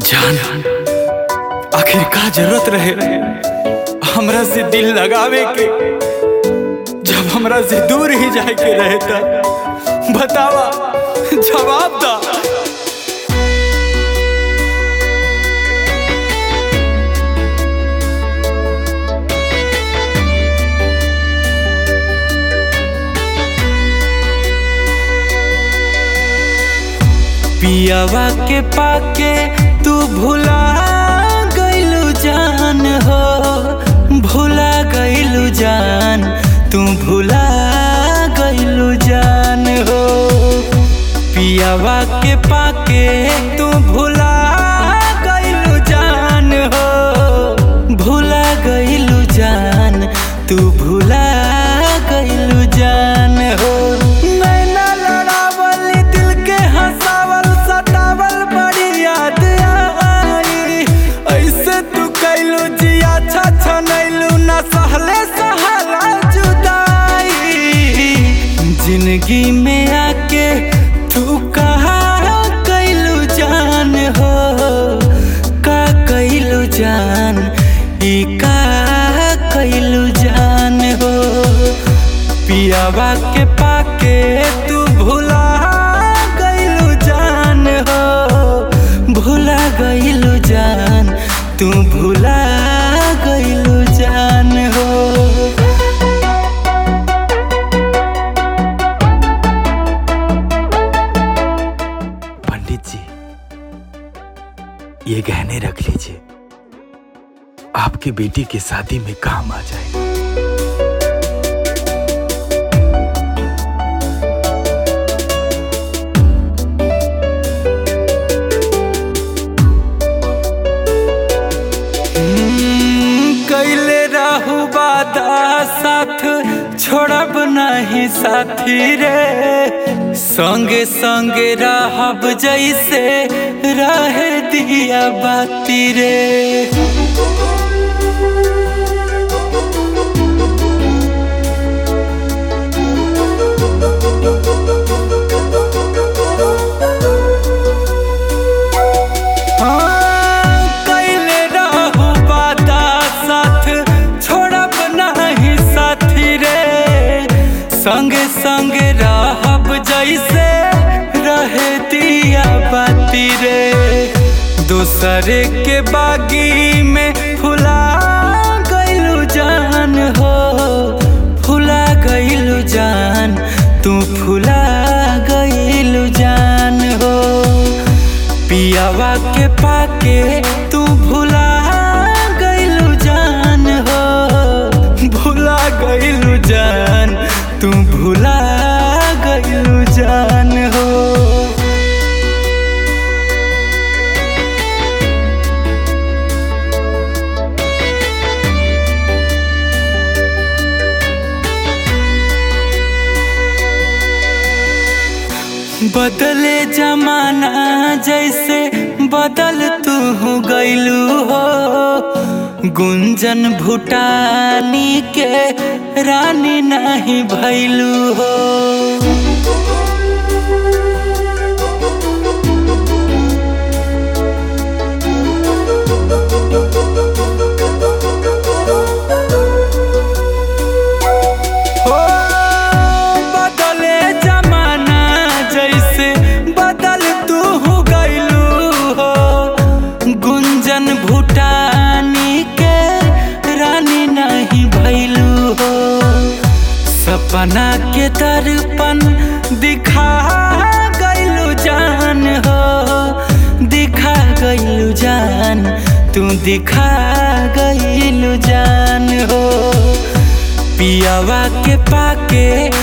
जान आखिर का जरूरत रहे हमरा से दिल लगावे के जब हमरा से दूर ही जाए के रहे था बतावा जवाब दा पियावा के पाके तू भुला गइलू जान हो भुला गइलू जान तू भुला गइलू जान हो पियावा के पाके तू भुला गइलू जान हो भुला गइलू जान तू भुला गइलू जान हो नैना लड़ावल दिल के हंसावल सतावल बड़ी याद आई ऐसे तू कैलू जिया अच्छा नैलू न सहले सहाला जुदाई जिंदगी में आके तू कहा कैलू जान हो का कैलू जान ई का कैलू जान हो पियावा के पाके तू भुला गइलू जान हो भुला गइलू जान तू भुला गइलू जान हो पंडित जी ये गहने रख लीजिए आपकी बेटी की शादी में काम आ जाएगा कैले रहू बादा साथ छोड़ब नहीं साथी रे संगे संगे रहब जैसे रहे दिया बाती रे हाँ, कैले रहू बादा साथ छोड़ब नहीं साथी रे संगे संगे रहब जैसे रहे दिया बाती रे दूसरे के बागी में फुला गइलू जान हो फुला गइलू जान तू फुला गइलू जान हो पियावा के पाके तू भुला गइलू जान हो भुला गइलू जान तू भुला गइलू जान हो बदले जमाना जैसे बदल तू गइलू हो गुंजन भूटानी के रानी नहीं भैलू हो हो बदले जमाना जैसे बदल तू गइलू हो गुंजन भूटानी के रानी नहीं भैलू हो सपना के दर्पण दिखा गइलू जान हो दिखा गइलू जान तू दिखा गइलू जान हो पियावा के पाके